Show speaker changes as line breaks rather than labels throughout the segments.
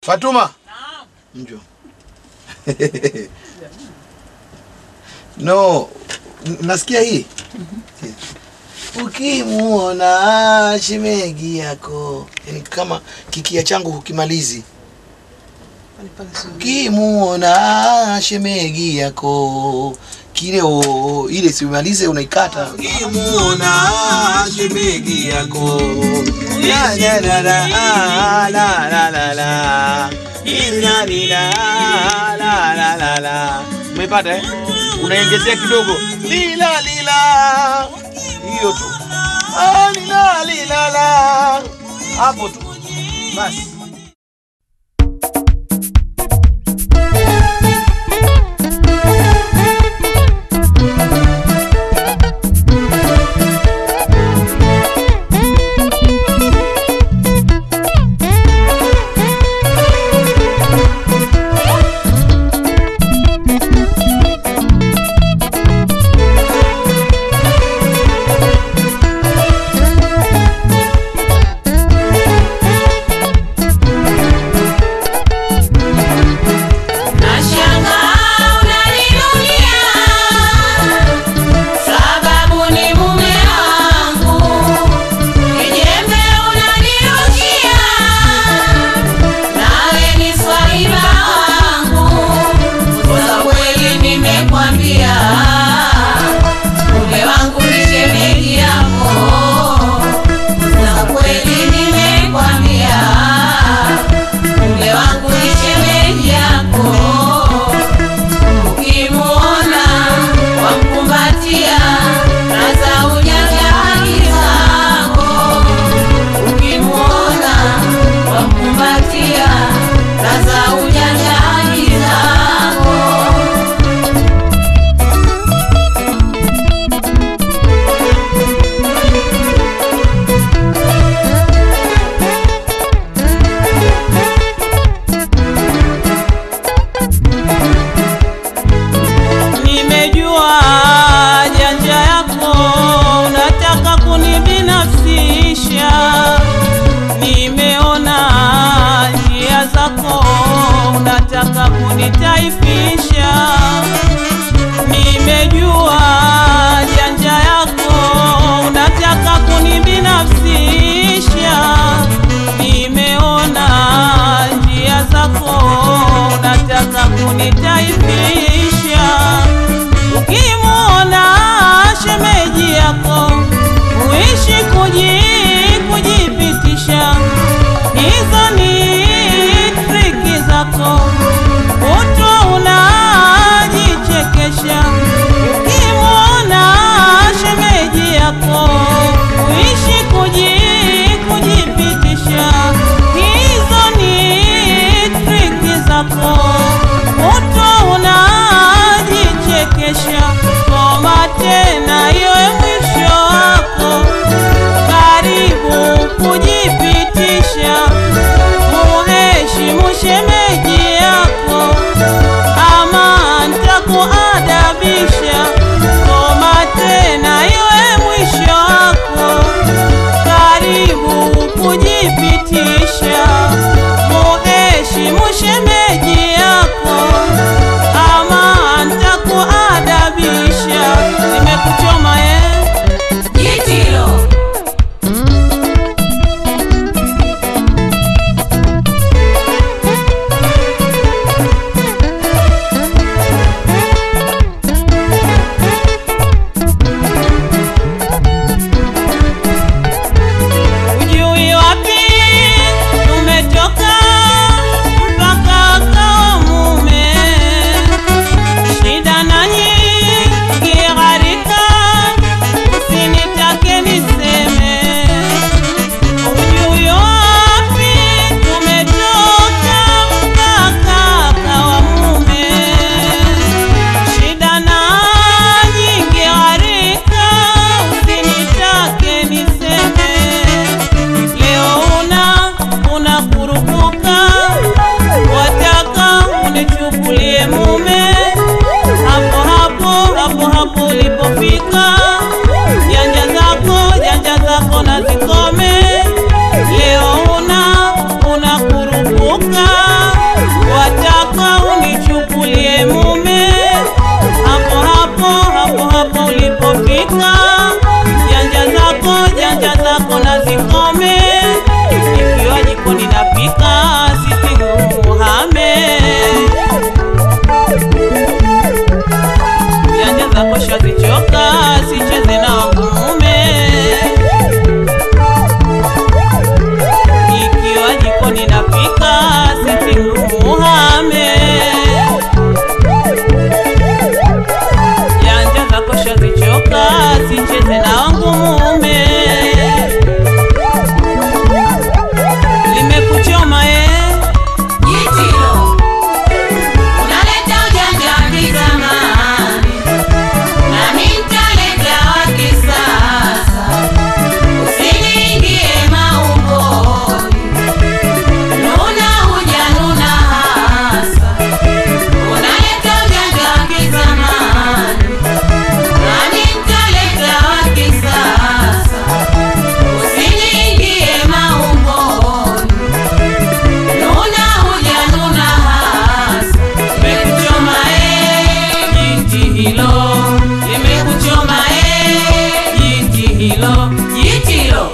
Fatuma, njoo. no, n- nasikia hii ukimuona shemegi yako, yani kama kikia changu hukimalizi. Ukimuona shemegi yako kile o, ile simalize unaikata. Ukimuona shemegi yako la la la la ah, la la la la ila lila la la la la. Umepata eh? Unaongezea kidogo lila lila, hiyo tu ah, lila lila la, hapo tu basi.
Nashangaa unaninunia sababu ni mume wangu, kijembe unanirukia nawe ni swaiba wangu, kosa kweli nimekwambia, mume wangu ni shemeji yako, kosa kweli nimekwambia, mume wangu ni shemeji yako Ukimuona wamkumbatia, raza ujajali zako. Ukimuona wamkumbatia, raza ujajali zako.
Nimejua janja yako, unataka kunibinafsisha. Nimeona njia zako, unataka kunitaifisha. Nimejua janja yako, unataka kunibinafsisha. Nimeona njia zako, unataka kunitaifisha. Ukimwona shemeji yako uishi kuji kujipitisha, hizo ni triki zako, kutwa unajichekesha. Ukimwona shemeji yako uishi kuji kujipitisha, hizo ni triki zako, kutwa unajichekesha. Koma tena, iwe mwisho wako, karibu kujipitisha. Muheshimu shemeji yako, ama ntakuadabisha. Koma tena, iwe mwisho wako, karibu kujipitisha. Muheshimu shemeji yako, ama ntakuadabisha. Nimekuchoma eh?
Jitilo
sitikuhame janja zako shazichoka sicheze na wangu mume limekuchoma ye
Jitilo, unaleta ujanja wa kizamani, nami nitaleta wa kisasa. Usiniingie maumboni, nuna huja nuna hasa. Unaleta ujanja wa kizamani, nami nitaleta wa kisasa. Usiniingie maumboni Nuna huja nuna hasa, limekuchoma eh, jiti hilo, limekuchoma eh, jiti hilo, jiti hilo.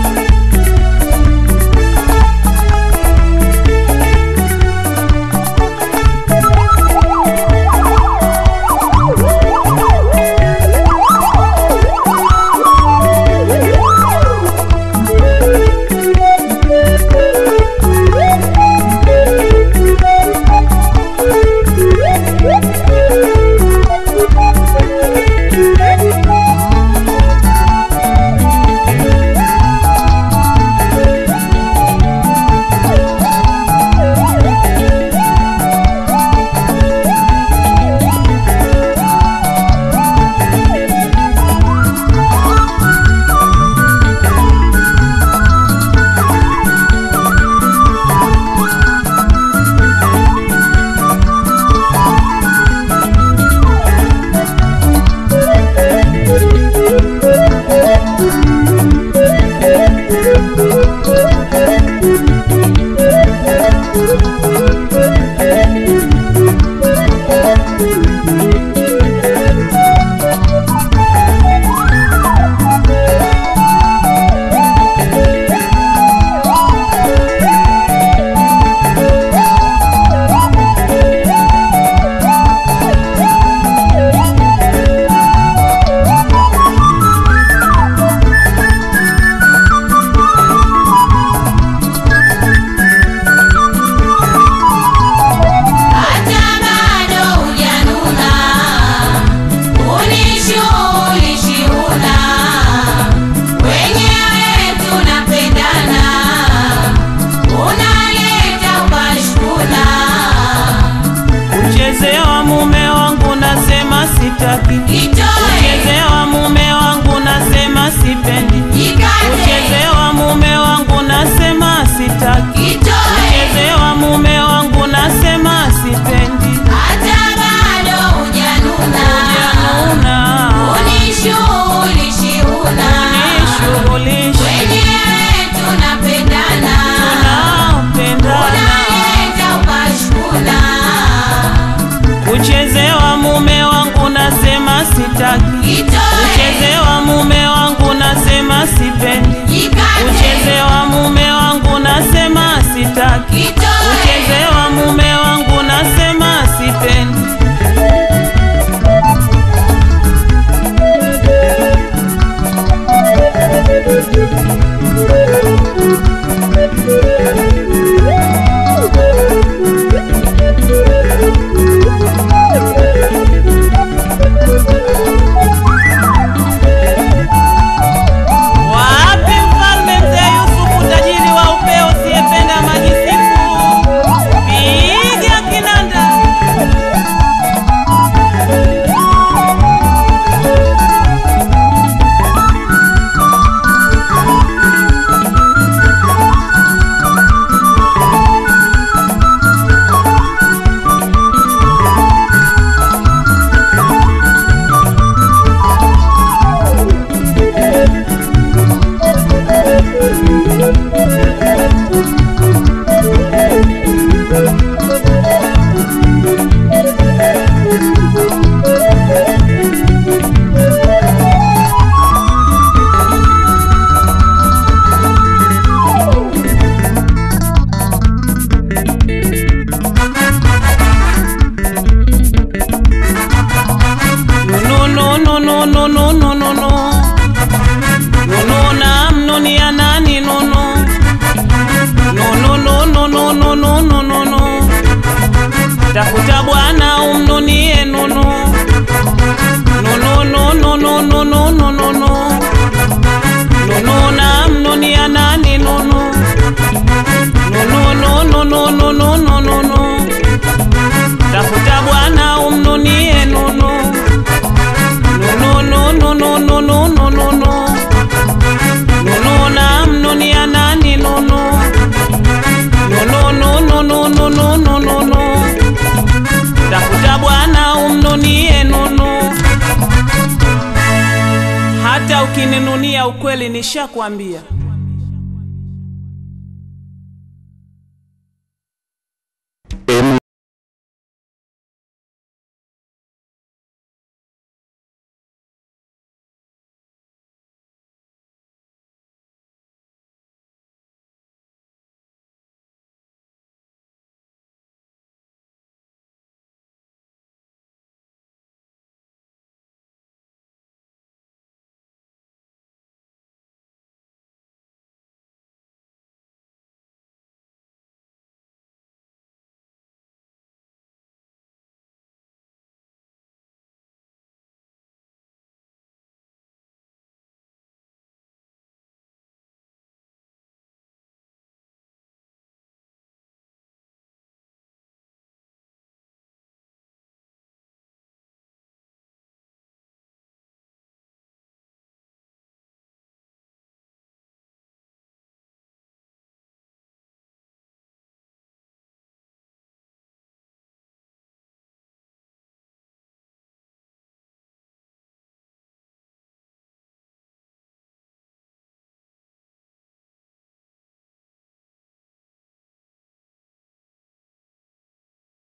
Hata bado hujanuna, unishughulishi huna, wenyewe tunapendana, unaleta ukashkuna.
kuchezewa mume wangu nasema sitaki
Itoe,
kuchezewa mume wangu nasema sipendi
jikate,
kuchezewa mume wangu nasema sitaki
itoe,
kuchezewa mume wangu nasema sipendi
hata bado hujanuna,
januna
unishughulishi huna,
nishughulishe
wenyewe tunapendana
tunapendana
unaleta ukashkuna
kuchezewa mume wangu nasema sitaki ya ukweli nishakwambia